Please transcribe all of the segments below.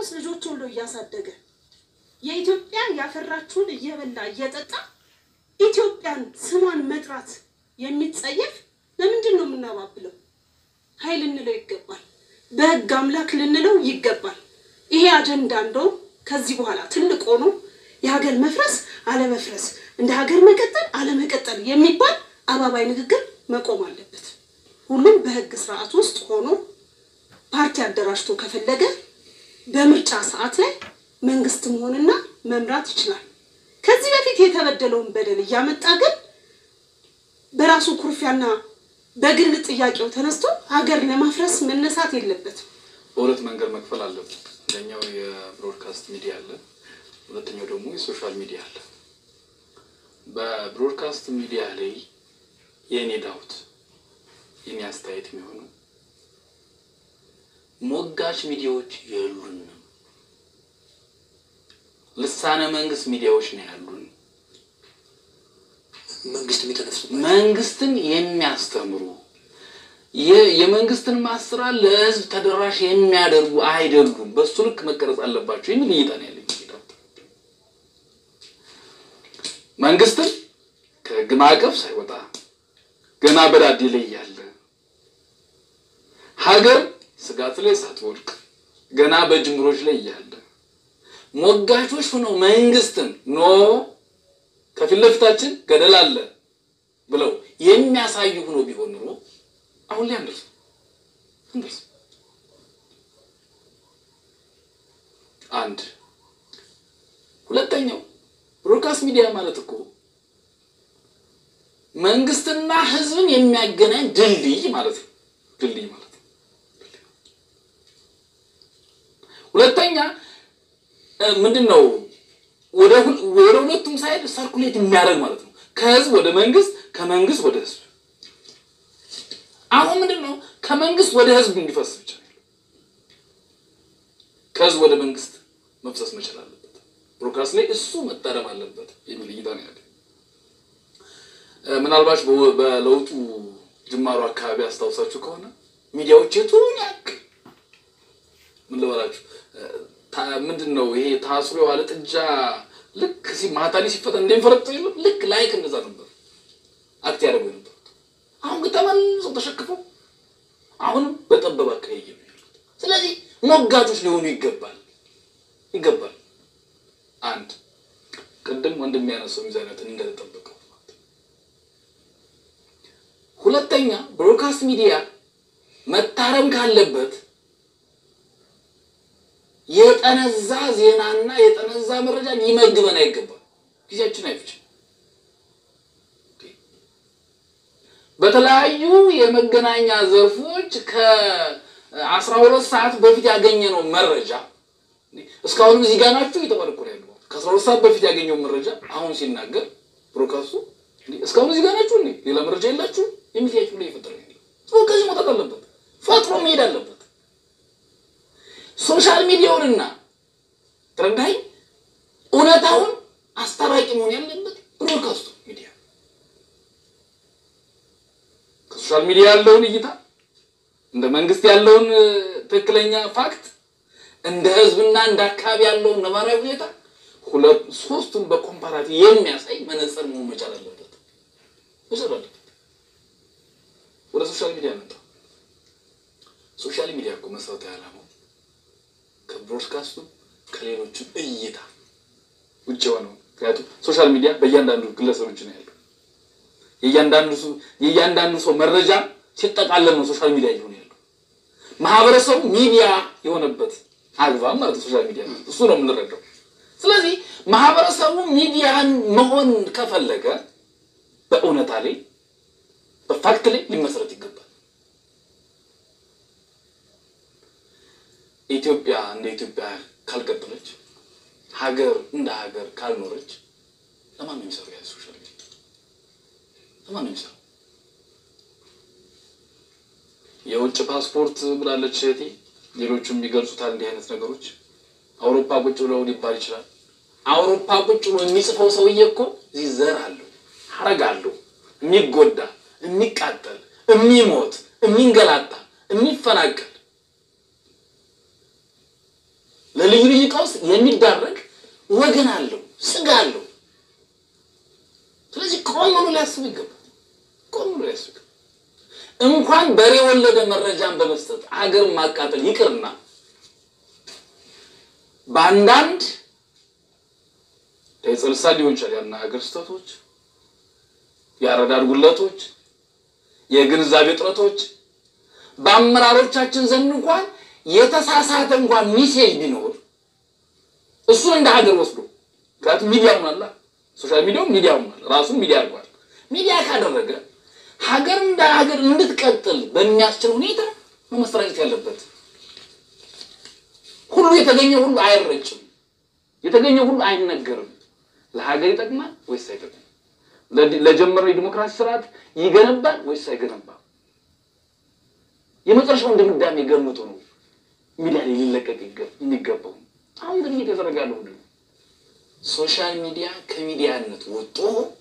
ውስጥ ልጆች ወልዶ እያሳደገ የኢትዮጵያ ያፈራችውን እየበላ እየጠጣ ኢትዮጵያን ስሟን መጥራት የሚጸየፍ ለምንድን ነው የምናባብለው? ኃይል ልንለው ይገባል። በህግ አምላክ ልንለው ይገባል። ይሄ አጀንዳ እንደውም ከዚህ በኋላ ትልቅ ሆኖ የሀገር መፍረስ አለመፍረስ፣ እንደ ሀገር መቀጠል አለመቀጠል የሚባል አባባይ ንግግር መቆም አለበት። ሁሉም በህግ ስርዓት ውስጥ ሆኖ ፓርቲ አደራጅቶ ከፈለገ በምርጫ ሰዓት ላይ መንግስት መሆንና መምራት ይችላል። ከዚህ በፊት የተበደለውን በደል እያመጣ ግን በራሱ ኩርፊያና በግል ጥያቄው ተነስቶ ሀገር ለማፍረስ መነሳት የለበትም። በሁለት መንገድ መክፈል አለብን። አንደኛው የብሮድካስት ሚዲያ አለ፣ ሁለተኛው ደግሞ የሶሻል ሚዲያ አለ። በብሮድካስት ሚዲያ ላይ የእኔ ዳውት የኔ አስተያየት የሚሆነው ሞጋች ሚዲያዎች የሉንም። ልሳነ መንግስት ሚዲያዎች ነው ያሉን። መንግስት የሚተነፍሱ መንግስትን የሚያስተምሩ የ- የመንግስትን ማስራት ለህዝብ ተደራሽ የሚያደርጉ አይደሉም። በሱ ልክ መቀረጽ አለባቸው የሚል እይታ ነው ያለኝ። መንግስትን ከህግ ማዕቀፍ ሳይወጣ ገና በዳዴ ላይ ያለ ሀገር ስጋት ላይ ሳትወድቅ ገና በጅምሮች ላይ እያለ ሞጋቾች ሆነው መንግስትን ኖ ከፊት ለፊታችን ገደል አለ ብለው የሚያሳዩ ሆኖ ቢሆን ኑሮ አሁን ላይ አንደርስ አንደርስ አንድ ሁለተኛው ብሮድካስት ሚዲያ ማለት እኮ መንግስትና ህዝብን የሚያገናኝ ድልድይ ማለት ነው። ድልድይ ማለት ነው። ሁለተኛ እ፣ ምንድን ነው ወደ ሁል- ወደ ሁለቱም ሳይድ ሰርኩሌት የሚያደርግ ማለት ነው። ከህዝብ ወደ መንግስት፣ ከመንግስት ወደ ህዝብ። አሁን ምንድን ነው ከመንግስት ወደ ህዝብ እንዲፈስ ብቻ ነው ያለው። ከህዝብ ወደ መንግስት መፍሰስ መቻል አለበት። ብሮድካስት ላይ እሱ መታረም አለበት የሚል እይታ ነው ያለ። እ፣ ምናልባት በወ- በለውጡ ጅማሮ አካባቢ አስታውሳችሁ ከሆነ ሚዲያዎች የቱን ያክል ምን ልበላችሁ እ፣ ታ- ምንድን ነው ይሄ ታስሮ የዋለ ጥጃ ልክ ሲ ማታ ላይ ሲፈታ እንደሚፈረጥ የለም ልክ ላይክ እንደዛ ነበር አክት ያደርጉ የነበሩት። አሁን ግን ተመልሰው ተሸክፈው አሁንም በጠበበ አካባቢ ነው ያሉት። ስለዚህ ሞጋቾች ሊሆኑ ይገባል ይገባል። አንድ ቅድም ወንድም ያነሳው ሚዛናትን እንደተጠበቀው ማለት ነው። ሁለተኛ ብሮድካስት ሚዲያ መታረም ካለበት የጠነዛ ዜናና የጠነዛ መረጃ ሊመግበን አይገባል። ጊዜያችን አይፍችም። በተለያዩ የመገናኛ ዘርፎች ከአስራ ሁለት ሰዓት በፊት ያገኘነው መረጃ እስካሁንም እዚህ ጋር ናችሁ እየተባለ እኮ ነው ያለው። ከአስራ ሁለት ሰዓት በፊት ያገኘው መረጃ አሁን ሲናገር ብሮድካስቱ እንዴ እስካሁን እዚህ ጋር ናችሁ እንዴ ሌላ መረጃ የላችሁ የሚል ጥያቄ ብሎ እየፈጠረ ነው ያለው። ሰው ከዚህ መውጣት አለበት፣ ፈጥሮ መሄድ አለበት። ሶሻል ሚዲያውንና ተረዳኝ እውነታውን አስታራቂ መሆን ያለበት ብሮድካስቱ ሚዲያ ከሶሻል ሚዲያ ያለውን እይታ እንደ መንግስት ያለውን እ፣ ትክክለኛ ፋክት እንደ ህዝብና እንደ አካባቢ ያለውን ነባራዊ ሁኔታ ሁለት ሶስቱን በኮምፓራቲቭ የሚያሳይ መነጽር መሆን መቻል አለበት መቻል አለበት። ወደ ሶሻል ሚዲያ መጣ። ሶሻል ሚዲያ እኮ መሰረታዊ ዓላማው ከብሮድካስቱ ከሌሎችም እይታ ውጭ የሆነው ምክንያቱም ሶሻል ሚዲያ በእያንዳንዱ ግለሰቦች ነው ያለው። የእያንዳንዱ ሰው የእያንዳንዱ ሰው መረጃ ሲጠቃለል ነው ሶሻል ሚዲያ እየሆነ ያለው። ማህበረሰቡ ሚዲያ የሆነበት አግባብ ማለት ነው ሶሻል ሚዲያ እሱ ነው የምንረዳው። ስለዚህ ማህበረሰቡ ሚዲያን መሆን ከፈለገ በእውነታ ላይ በፋክት ላይ ሊመሰረት ይገባል። ኢትዮጵያ እንደ ኢትዮጵያ ካልቀጠለች ሀገር እንደ ሀገር ካልኖረች ለማን ነው የሚሰሩ? ያ ሶሻል ሚዲያ ለማን ነው የሚሰሩ? የውጭ ፓስፖርት ብላለች እህቴ። ሌሎቹም የሚገልጹታል እንዲህ አይነት ነገሮች። አውሮፓ ቁጭ ብለው ሊባል ይችላል። አውሮፓ ቁጭ ብሎ የሚጽፈው ሰውዬ እኮ እዚህ ዘር አለው፣ ሀረግ አለው። የሚጎዳ የሚቃጠል፣ የሚሞት፣ የሚንገላታ፣ የሚፈናቀል ለልዩ ልዩ ቀውስ የሚዳረግ ወገን አለው፣ ስጋ አለው። ስለዚህ ቆም ብሎ ሊያስብ ይገባል። ቆም ብሎ ሊያስብ ይገባል። እንኳን በሬ ወለደ መረጃን በመስጠት ሀገርን ማቃጠል ይቅርና በአንዳንድ የጽልሳ ሊሆን ይችላል ያና ሀገር ስህተቶች፣ የአረዳድ ጉለቶች፣ የግንዛቤ እጥረቶች በአመራሮቻችን ዘንድ እንኳን የተሳሳተ እንኳን ሚሴጅ ቢኖር እሱን እንደ ሀገር ወስዶ ምክንያቱም ሚዲያ ሆናላ ሶሻል ሚዲያው ሚዲያ ሆናል ራሱን ሚዲያ አድርጓል። ሚዲያ ካደረገ ሀገር እንደ ሀገር እንድትቀጥል በሚያስችል ሁኔታ ነው መሰራጨት ያለበት። ሁሉ የተገኘ ሁሉ አይረጭም፣ የተገኘ ሁሉ አይነገርም። ለሀገር ይጠቅማል ወይስ አይጠቅም? ለጀመረው የዲሞክራሲ ስርዓት ይገነባል ወይስ አይገነባም? የመጨረሻውን ድምዳሜ ገምቶ ነው ሚዲያ ላይ ሊለቀቅ የሚገባው። አሁን ግን እየተደረገ ያለው ምንድን ነው? ሶሻል ሚዲያ ከሚዲያነት ወጥቶ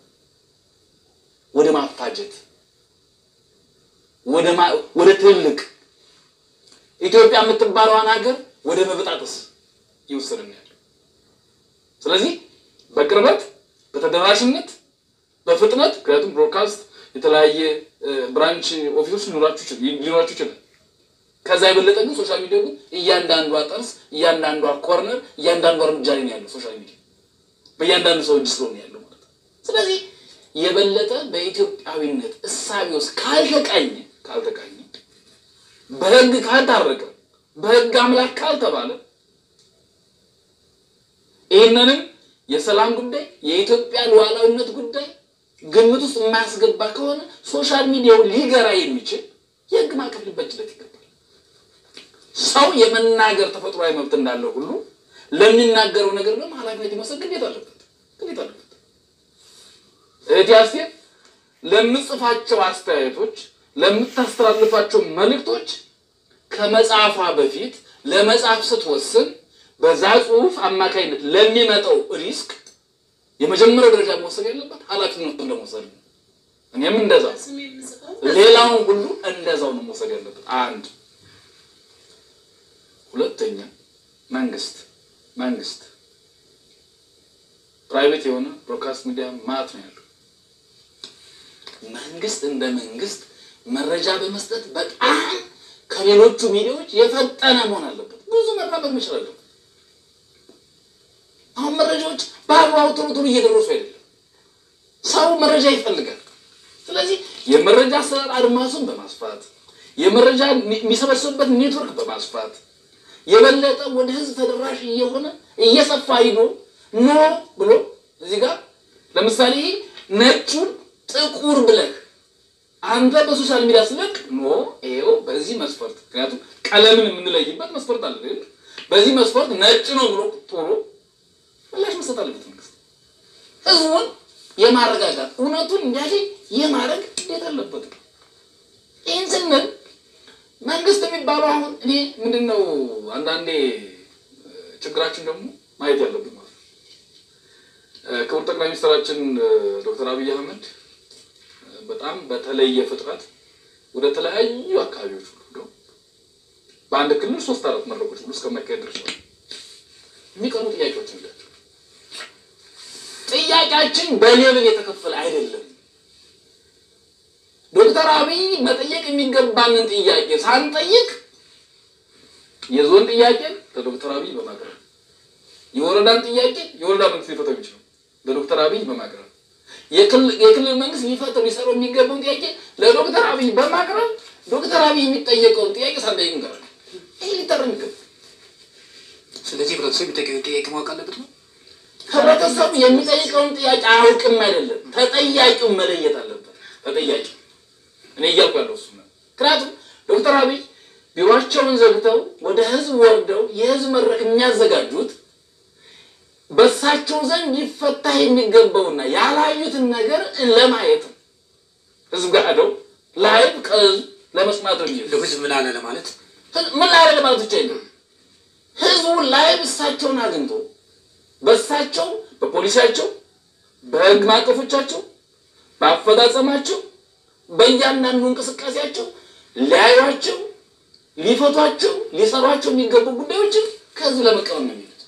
ወደ ማፋጀት ወደ ትልቅ ኢትዮጵያ የምትባለዋን ሀገር ወደ መበጣጠስ ይወሰድን ያለው። ስለዚህ በቅርበት በተደራሽነት በፍጥነት ምክንያቱም ብሮድካስት የተለያየ ብራንች ኦፊሶች ሊኖራችሁ ይችላል። ከዛ የበለጠ ግን ሶሻል ሚዲያ ግን እያንዳንዷ ጠርስ፣ እያንዳንዷ ኮርነር፣ እያንዳንዷ እርምጃ ላይ ነው ያለው ሶሻል ሚዲያ በእያንዳንዱ ሰው እጅ ስለሆነ ያለው ማለት ነው። ስለዚህ የበለጠ በኢትዮጵያዊነት እሳቤ ውስጥ ካልተቃኘ ካልተቃኘ በህግ ካልታረቀ በህግ አምላክ ካልተባለ ይህንንም የሰላም ጉዳይ የኢትዮጵያ ሉዓላዊነት ጉዳይ ግምት ውስጥ የማያስገባ ከሆነ ሶሻል ሚዲያው ሊገራ የሚችል የህግ ማዕቀፍ ሊበጅለት ይገባል። ሰው የመናገር ተፈጥሯዊ መብት እንዳለው ሁሉ ለሚናገረው ነገር ደግሞ ኃላፊነት የመውሰድ ግዴታ አለበት ግዴታ አለበት። እህቴ አስቴር ለምጽፋቸው አስተያየቶች፣ ለምታስተላልፋቸው መልእክቶች ከመጽሐፏ በፊት ለመጽሐፍ ስትወስን በዛ ጽሁፍ አማካኝነት ለሚመጣው ሪስክ የመጀመሪያው ደረጃ መውሰድ ያለበት ኃላፊነቱን ለመውሰድ ነው። እኔም እንደዛ ሌላውን ሁሉ እንደዛው ነው መውሰድ ያለበት። አንድ ሁለተኛ መንግስት መንግስት ፕራይቬት የሆነ ብሮድካስት ሚዲያ ማለት ነው ያለው። መንግስት እንደ መንግስት መረጃ በመስጠት በጣም ከሌሎቹ ሚዲያዎች የፈጠነ መሆን አለበት። ብዙ መራመድ መቻል አለበት። አሁን መረጃዎች በአግባቡ ቶሎ ቶሎ እየደረሱ አይደለም። ሰው መረጃ ይፈልጋል። ስለዚህ የመረጃ አሰራር አድማሱን በማስፋት የመረጃ የሚሰበሰብበት ኔትወርክ በማስፋት የበለጠ ወደ ህዝብ ተደራሽ እየሆነ እየሰፋ ሂዶ ኖ ብሎ እዚህ ጋር ለምሳሌ ነጩን ጥቁር ብለህ አንተ በሶሻል ሚዲያ ስለቅ ኖ ይኸው በዚህ መስፈርት ምክንያቱም ቀለምን የምንለይበት መስፈርት አለ። በዚህ መስፈርት ነጭ ነው ብሎ ቶሎ ምላሽ መስጠት አለበት መንግስት። ህዝቡን የማረጋጋት እውነቱን እንዲያገኝ የማድረግ እንዴት አለበት። ይህን ስንል መንግስት የሚባለው አሁን እኔ ምንድን ነው አንዳንዴ ችግራችን ደግሞ ማየት ያለብን ማለት ነው። ክቡር ጠቅላይ ሚኒስትራችን ዶክተር አብይ አህመድ በጣም በተለየ ፍጥረት ወደ ተለያዩ አካባቢዎች ሁሉ ሄደው በአንድ ክልል ሶስት አራት መድረኮች ሁሉ እስከማካሄድ ደርሰዋል። የሚቀሩ ጥያቄዎች ናቸው። ጥያቄያችን በሌብል የተከፈለ አይደለም። ዶክተር አብይ መጠየቅ የሚገባንን ጥያቄ ሳንጠይቅ የዞን ጥያቄን ለዶክተር አብይ በማቅረብ የወረዳን ጥያቄ የወረዳ መንግስት ሊፈታው የሚችለው ለዶክተር አብይ በማቅረብ የክልል መንግስት ሊፈታው ሊሰራው የሚገባውን ጥያቄ ለዶክተር አብይ በማቅረብ ዶክተር አብይ የሚጠየቀውን ጥያቄ ሳንጠይቅ እንቀራለን። ይህ ሊታረም ይገባል። ስለዚህ ህብረተሰብ የሚጠይቀውን ጥያቄ ማወቅ አለበት ነው። ህብረተሰቡ የሚጠይቀውን ጥያቄ አያውቅም አይደለም፣ ተጠያቂውን መለየት አለበት። ተጠያቂው እኔ እያልኩ ያለው እሱ ነው። ምክንያቱም ዶክተር አብይ ቢሮቸውን ዘግተው ወደ ህዝብ ወርደው የህዝብ መድረክ የሚያዘጋጁት በእሳቸው ዘንድ ሊፈታ የሚገባውና ያላዩትን ነገር ለማየት ነው። ህዝብ ጋር ሄደው ላይቭ ከህዝብ ለመስማት ነው የሚሄዱት። እንደው ህዝብ ምን አለ ለማለት ምን ላይ ያለ ማለት ብቻ የለም። ህዝቡ ላይቭ እሳቸውን አግኝቶ በእሳቸው በፖሊሲያቸው፣ በህግ ማዕቀፎቻቸው፣ በአፈጻጸማቸው፣ በእያንዳንዱ እንቅስቃሴያቸው ሊያዩቸው፣ ሊፈቷቸው፣ ሊሰሯቸው የሚገቡ ጉዳዮችን ከዚህ ለመቀበል ነው የሚሉት።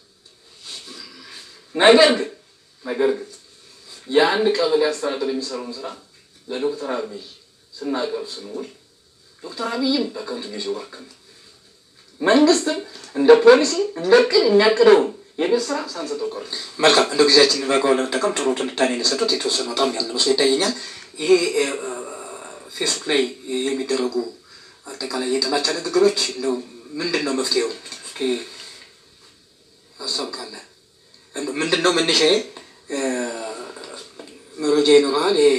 ነገር ግን ነገር ግን የአንድ ቀበሌ አስተዳደር የሚሰራውን ስራ ለዶክተር አብይ ስናቀርብ ስንውል ዶክተር አብይም በከንቱ ጊዜው ባከነ። መንግስትም እንደ ፖሊሲ እንደ እቅድ የሚያቅደውን የቤት ስራ ሳንሰጠው ቀረ። መልካም እንደው ጊዜያችንን በአግባቡ ለመጠቀም ጥሩ ትንታኔ የሰጡት የተወሰነ በጣም ያለ መስሎ ይታየኛል። ይሄ እ፣ ፌስቡክ ላይ የሚደረጉ አጠቃላይ የጥላቻ ንግግሮች እንደው ምንድን ነው መፍትሄው? እስኪ ሀሳብ ካለ እንደው ምንድን ነው መነሻዬ? እ፣ መረጃ ይኖረሃል። ይሄ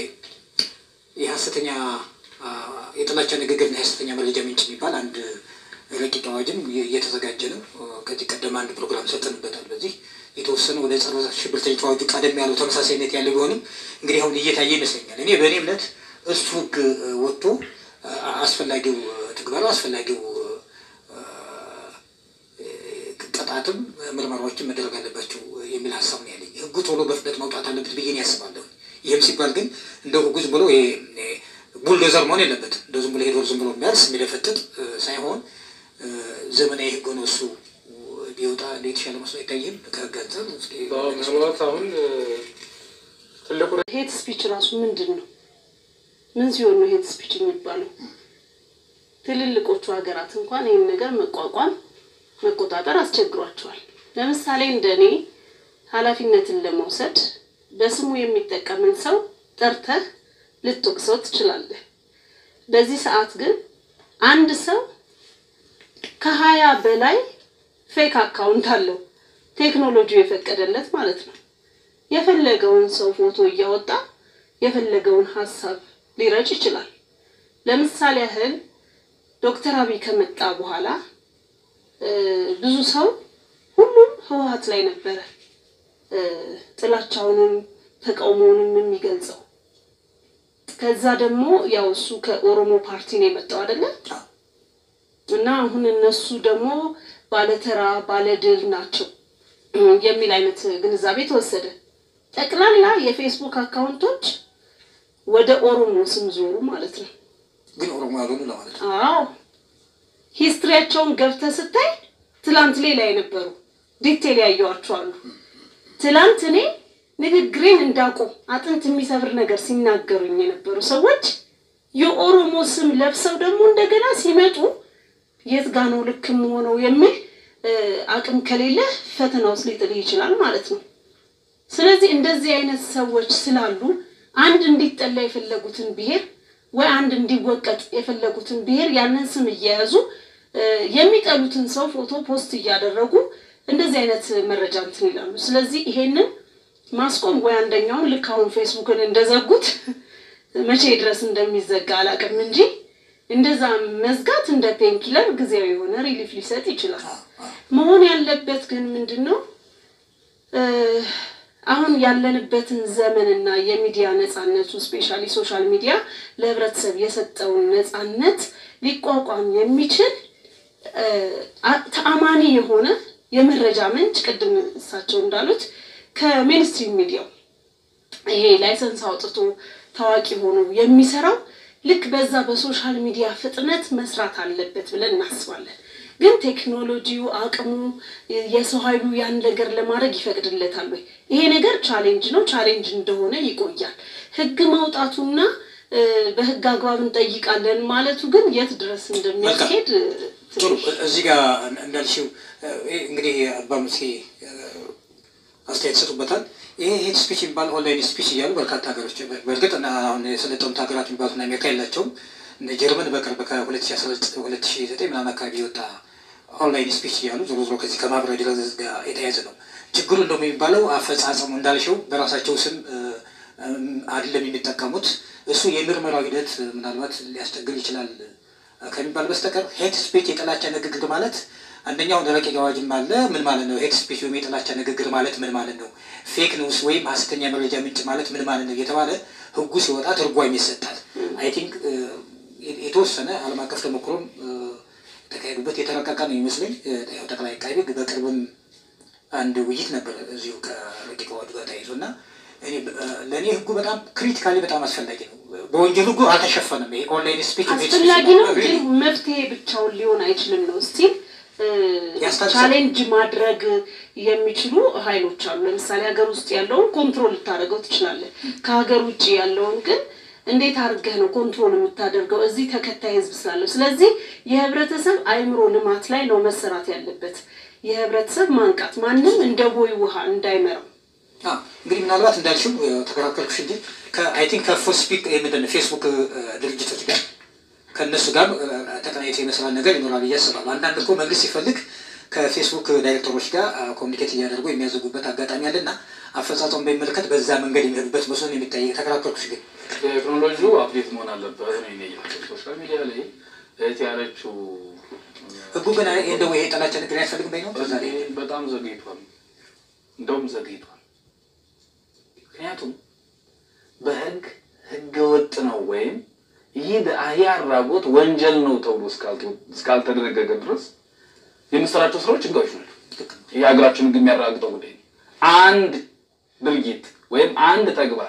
የሀሰተኛ አ፣ የጥላቻ ንግግርና የሀሰተኛ መረጃ ምንጭ የሚባል አንድ ረቂቅ አዋጅም እየተዘጋጀ ነው። ከዚህ ቀደም አንድ ፕሮግራም ሰጥተንበታል። በዚህ የተወሰነ ወደ ጸረ ሽብርተኝነት አዋጁ ቀደም ያለው ተመሳሳይነት ያለ ቢሆንም እንግዲህ አሁን እየታየ ይመስለኛል። እኔ በእኔ እምነት እሱ ህግ እ፣ ወጥቶ አ፣ አስፈላጊው እ፣ ትግበራው አስፈላጊው እ፣ እ፣ ቅጣትም ምርመራዎችን መደረግ አለባቸው የሚል ሀሳብ ነው ያለኝ። ህጉ ቶሎ በፍጥነት መውጣት አለበት ብዬ እኔ ያስባለሁ። ይህም ሲባል ግን እንደ ህጉ ዝም ብሎ ይሄ እ፣ ቡልዶዘር መሆን የለበትም። እንደ ዝም ብሎ ሄዶ ዝም ብሎ የሚያርስ የሚደፈጥጥ እ፣ ሳይሆን እ፣ ዘመናዊ ህግ ሆኖ እሱ ቢወጣ የተሻለ መስሎ አይታይም? ከህግ አንጻር እስኪ ምናልባት አሁን እ፣ ትልቁ ሄት ስፒች ራሱ ምንድን ነው? ምን ሲሆን ነው ሄት ስፒች የሚባለው? ትልልቆቹ ሀገራት እንኳን ይህን ነገር መቋቋም መቆጣጠር አስቸግሯቸዋል። ለምሳሌ እንደ እኔ ኃላፊነትን ለመውሰድ በስሙ የሚጠቀምን ሰው ጠርተህ ልትወቅሰው ትችላለህ። በዚህ ሰዓት ግን አንድ ሰው ከሀያ በላይ ፌክ አካውንት አለው ቴክኖሎጂው የፈቀደለት ማለት ነው። የፈለገውን ሰው ፎቶ እያወጣ የፈለገውን ሀሳብ ሊረጭ ይችላል። ለምሳሌ ያህል ዶክተር አብይ ከመጣ በኋላ እ፣ ብዙ ሰው ሁሉም ህወሀት ላይ ነበረ እ፣ ጥላቻውንም ተቃውሞውንም የሚገልጸው። ከዛ ደግሞ ያው እሱ ከኦሮሞ ፓርቲ ነው የመጣው አይደለ? እና አሁን እነሱ ደግሞ ባለተራ ባለድል ናቸው የሚል አይነት ግንዛቤ ተወሰደ። ጠቅላላ የፌስቡክ አካውንቶች ወደ ኦሮሞ ስም ዞሩ ማለት ነው። ግን ኦሮሞ ያልሆኑ ለማለት ነው። አዎ ሂስትሪያቸውን ገብተህ ስታይ ትላንት ሌላ የነበሩ ዲቴል ያየዋቸው አሉ። ትላንት እኔ ንግግሬን እንዳቆም አጥንት የሚሰብር ነገር ሲናገሩኝ የነበሩ ሰዎች የኦሮሞ ስም ለብሰው ደግሞ እንደገና ሲመጡ የት ጋ ነው ልክ የምሆነው የሚል እ፣ አቅም ከሌለ ፈተና ውስጥ ሊጥልህ ይችላል ማለት ነው። ስለዚህ እንደዚህ አይነት ሰዎች ስላሉ አንድ እንዲጠላ የፈለጉትን ብሔር ወይ አንድ እንዲወቀጥ የፈለጉትን ብሔር ያንን ስም እየያዙ እ፣ የሚጠሉትን ሰው ፎቶ ፖስት እያደረጉ እንደዚህ አይነት መረጃ እንትን ይላሉ። ስለዚህ ይሄንን ማስቆም ወይ አንደኛውን ልክ አሁን ፌስቡክን እንደዘጉት መቼ ድረስ እንደሚዘጋ አላውቅም እንጂ እንደዛ መዝጋት እንደ ፔንኪለር ጊዜያዊ የሆነ ሪሊፍ ሊሰጥ ይችላል። መሆን ያለበት ግን ምንድን ነው እ፣ አሁን ያለንበትን ዘመንና የሚዲያ ነፃነቱ ስፔሻሊ ሶሻል ሚዲያ ለህብረተሰብ የሰጠውን ነፃነት ሊቋቋም የሚችል እ፣ አ- ተአማኒ የሆነ የመረጃ ምንጭ ቅድም እሳቸው እንዳሉት ከሜንስትሪም ሚዲያው ይሄ ላይሰንስ አውጥቶ ታዋቂ ሆኖ የሚሰራው ልክ በዛ በሶሻል ሚዲያ ፍጥነት መስራት አለበት ብለን እናስባለን። ግን ቴክኖሎጂው አቅሙ የሰው ኃይሉ ያን ነገር ለማድረግ ይፈቅድለታል ወይ? ይሄ ነገር ቻሌንጅ ነው። ቻሌንጅ እንደሆነ ይቆያል። ህግ ማውጣቱና እ፣ በህግ አግባብ እንጠይቃለን ማለቱ ግን የት ድረስ እንደሚያስኬድ እ፣ ጥሩ ትንሽ እዚህ ጋር እንዳልሽው እ፣ እንግዲህ አባ ሙሴ እ፣ አስተያየት ይሰጡበታል። ይሄ ሄት ስፒች የሚባል ኦንላይን ስፒች እያሉ በርካታ ሀገሮች በእርግጥ እና አሁን የሰለጠኑት ሀገራት የሚባሉት አሜሪካ የላቸውም። እነ ጀርመን በቅርብ ከ2009 ምናምን አካባቢ የወጣ ኦንላይን ስፒች እያሉ ዞሮ ዞሮ ከዚህ ከማህበራዊ ድረገጽ ጋር የተያያዘ ነው። ችግሩ እንደውም የሚባለው አፈጻጸሙ እንዳልሽው በራሳቸው ስም እ፣ እም፣ አይደለም የሚጠቀሙት። እሱ የምርመራው ሂደት እ፣ ምናልባት ሊያስቸግር ይችላል እ፣ ከሚባል በስተቀር ሄት ስፒች የጥላቻ ንግግር ማለት አንደኛው ረቂቅ አዋጅም አለ። ምን ማለት ነው? ሄት ስፒች ወይም የጥላቻ ንግግር ማለት ምን ማለት ነው? ፌክ ኒውስ ወይም ሀሰተኛ መረጃ ምንጭ ማለት ምን ማለት ነው? እየተባለ ህጉ ሲወጣ ትርጓሜ ይሰጣል። አይ ቲንክ የተወሰነ ዓለም አቀፍ ተሞክሮም እ፣ የተካሄዱበት የተረቀቀ ነው ይመስለኝ። እ፣ ያው ጠቅላይ አቃቤ ሕግ በቅርብም አንድ ውይይት ነበር እዚሁ ከረቂቅ አዋጁ ጋር ተያይዞ እና እኔ እ፣ ለእኔ ህጉ በጣም ክሪቲካሊ በጣም አስፈላጊ ነው። በወንጀል ህጉ አልተሸፈነም። ይሄ ኦንላይን ስፒች አስፈላጊ ነው፣ ግን መፍትሄ ብቻውን ሊሆን አይችልም ነው ስቲል እ፣ ያስታግሳል። ቻሌንጅ ማድረግ የሚችሉ ኃይሎች አሉ። ለምሳሌ ሀገር ውስጥ ያለውን ኮንትሮል ልታደርገው ትችላለህ። ከሀገር ውጭ ያለውን ግን እንዴት አድርገህ ነው ኮንትሮል የምታደርገው? እዚህ ተከታይ ህዝብ ስላለው። ስለዚህ የህብረተሰብ አእምሮ ልማት ላይ ነው መሰራት ያለበት። የህብረተሰብ ማንቃት፣ ማንም እንደ ቦይ ውሃ እንዳይመራው አዎ፣ እንግዲህ ምናልባት እንዳልሽው እ፣ ተከራከርኩሽ እንጂ ከአይ ቲንክ ከፎስፒክ ምንድን ነው ፌስቡክ እ፣ ድርጅቶች ጋር ከእነሱ ጋር እ፣ ተቀናይቶ የመስራት ነገር ይኖራል ብዬ አስባለሁ። አንዳንድ እኮ መንግስት ሲፈልግ ከፌስቡክ ዳይሬክተሮች ጋር አ፣ ኮሚኒኬት እያደረጉ የሚያዘጉበት አጋጣሚ አለና አፈጻጸሙን በሚመለከት በዛ መንገድ የሚሄዱበት መስሎ ነው የሚታይ። ተከራከርኩሽ ግን ቴክኖሎጂው አፕዴት መሆን አለበት ነው የኔ እይታ። ሶሻል ሚዲያ ላይ እህት ያለችው ህጉ ግን አይ፣ እንደው ይሄ ጠላቻ ነገር አያስፈልግም በይ ነው በዛ ላይ በጣም ዘግይቷል። እንደውም ዘግይቷል። ምክንያቱም በህግ ህገ ወጥ ነው ወይም ይህ ይህ አድራጎት ወንጀል ነው ተብሎ እስካልተ- እስካልተደነገገ ድረስ የምንሰራቸው ስራዎች ህጋዎች ናቸው። የሀገራችን ህግ የሚያረጋግጠው ጉዳይ ነው። አንድ ድርጊት ወይም አንድ ተግባር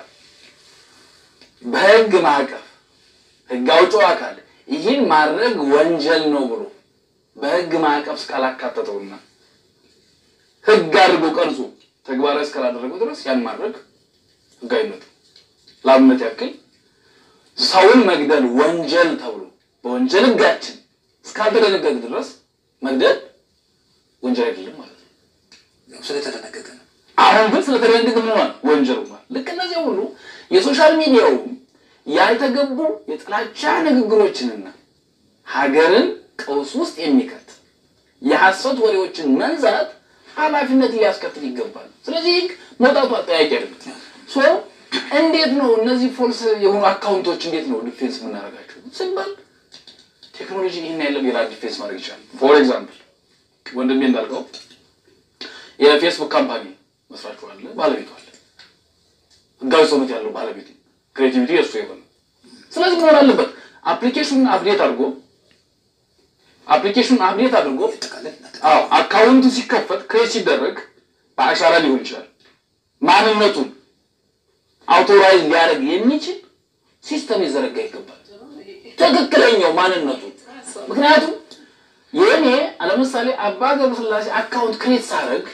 በህግ ማዕቀፍ ህግ አውጪው አካል ይህን ማድረግ ወንጀል ነው ብሎ በህግ ማዕቀፍ እስካላካተተውና ህግ አድርጎ ቀርጾ ተግባራዊ እስካላደረገው ድረስ ያን ማድረግ ህጋዊነቱ ለአብነት ያክል ሰውን መግደል ወንጀል ተብሎ በወንጀል ህጋችን እስካልተደነገገ ድረስ መግደል ወንጀል አይደለም ማለት ነው። ያው ስለተደነገገ ነው። አሁን ግን ስለተደነገገ ምን ሆኗል? ወንጀል ሆኗል። ልክ እነዚህ ሁሉ የሶሻል ሚዲያውም ያልተገቡ የጥላቻ ንግግሮችንና ሀገርን ቀውስ ውስጥ የሚከት የሐሰት ወሬዎችን መንዛት ኃላፊነት ሊያስከትል ይገባል። ስለዚህ ህግ መውጣቱ አጠያቂ አይደለም። ሶ እንዴት ነው እነዚህ ፎልስ የሆኑ አካውንቶች እንዴት ነው ዲፌንስ የምናደርጋቸው ስንባል ቴክኖሎጂ ይህን ያለው ሌላ ዲፌንስ ማድረግ ይችላል። ፎር ኤግዛምፕል ወንድሜ እንዳልከው የፌስቡክ ካምፓኒ መስራቹ አለ፣ ባለቤቱ አለ። ህጋዊ ሰውነት ያለው ባለቤቱ ክሬቲቪቲ የእሱ የሆነ ስለዚህ መሆን አለበት አፕሊኬሽኑን አፕዴት አድርጎ አፕሊኬሽኑን አፕዴት አድርጎ ጠቃለን አዎ አካውንቱ ሲከፈት ክሬት ሲደረግ በአሻራ ሊሆን ይችላል ማንነቱን አውቶራይዝ ሊያደርግ የሚችል ሲስተም ሊዘረጋ ይገባል። ትክክለኛው ማንነቱ ምክንያቱም የእኔ ለምሳሌ አባ ገብረስላሴ አካውንት ክሬት ሳደርግ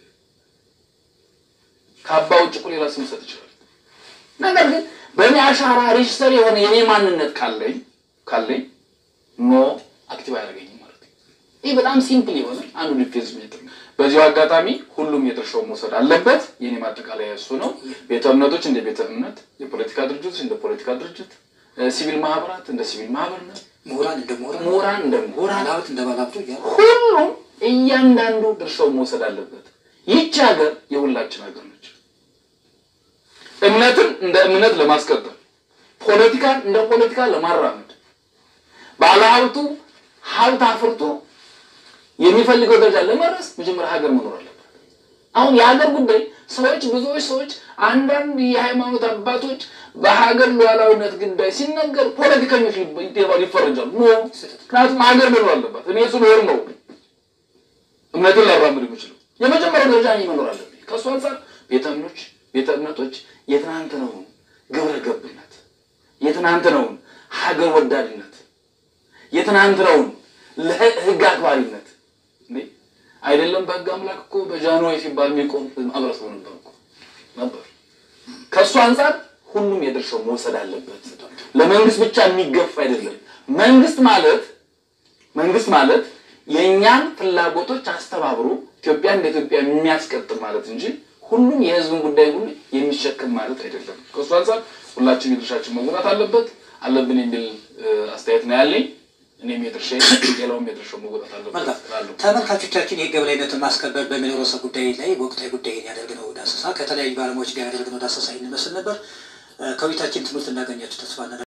ከአባ ውጭ እኮ ሌላ ስም ሰጥ ይችላል። ነገር ግን በእኔ አሻራ ሬጅስተር የሆነ የኔ ማንነት ካለኝ ካለኝ ኖ አክቲቭ አያደርገኝም ማለት ነው። ይህ በጣም ሲምፕል የሆነ አንዱ ዲፌንስ ሜትር ነው። በዚሁ አጋጣሚ ሁሉም የድርሻውን መውሰድ አለበት። የኔ ማጠቃለያ እሱ ነው። ቤተ እምነቶች እንደ ቤተ እምነት፣ የፖለቲካ ድርጅቶች እንደ ፖለቲካ ድርጅት፣ እ፣ ሲቪል ማህበራት እንደ ሲቪል ማህበርነት፣ ምሁራን እንደ ምሁራን ምሁራን እንደ ምሁራን ባለሀብት እንደ ባለሀብቱ እያሉ ሁሉም እያንዳንዱ ድርሻውን መውሰድ አለበት። ይህች ሀገር የሁላችን ሀገር ነች። እምነትን እንደ እምነት ለማስቀጠል፣ ፖለቲካን እንደ ፖለቲካ ለማራመድ፣ ባለሀብቱ ሀብት አፍርቶ የሚፈልገው ደረጃ ለመድረስ መጀመሪያ ሀገር መኖር አለበት። አሁን የሀገር ጉዳይ ሰዎች ብዙዎች ሰዎች አንዳንድ የሃይማኖት አባቶች በሀገር ሉዓላዊነት ጉዳይ ሲነገር ፖለቲከኞች ሊባሉ ይፈረጃሉ። ኖ ምክንያቱም ሀገር መኖር አለባት። እኔ ስኖር ነው እምነትን ላራምድ የምችለው። የመጀመሪያው ደረጃ እኔ መኖር አለብኝ። ከእሱ አንጻር ቤተ እምኖች ቤተ እምነቶች የትናንትናውን ግብረ ገብነት የትናንትናውን ሀገር ወዳድነት የትናንትናውን ለህግ አክባሪነት እንዴ አይደለም በህግ አምላክ እኮ በጃንዋሪ ሲባል የሚቆም ማህበረሰቡ ነበር እኮ ነበር። ከእሱ አንጻር ሁሉም የድርሻው መውሰድ አለበት። ለመንግስት ብቻ የሚገፋ አይደለም። መንግስት ማለት መንግስት ማለት የእኛን ፍላጎቶች አስተባብሮ ኢትዮጵያ እንደ ኢትዮጵያ የሚያስቀጥል ማለት እንጂ ሁሉም የህዝብን ጉዳይ ሁሉ የሚሸክም ማለት አይደለም። ከእሱ አንጻር ሁላችን የድርሻችን መወጣት አለበት አለብን የሚል እ፣ አስተያየት ነው ያለኝ። እኔም የድርሻ ሌላውም የድርሻው መወጣት አለበት መልካም እላለሁ። ተመልካቾቻችን የህግ የበላይነትን ማስከበር በሚለው ርዕሰ ጉዳይ ላይ ወቅታዊ ጉዳይን ያደርግነው ዳሰሳ ከተለያዩ ባለሙያዎች ጋር ያደርግነው ዳሰሳ ይመስል ነበር። እ፣ ከውይይታችን ትምህርት እንዳገኛችሁ ተስፋ እናደርጋለን።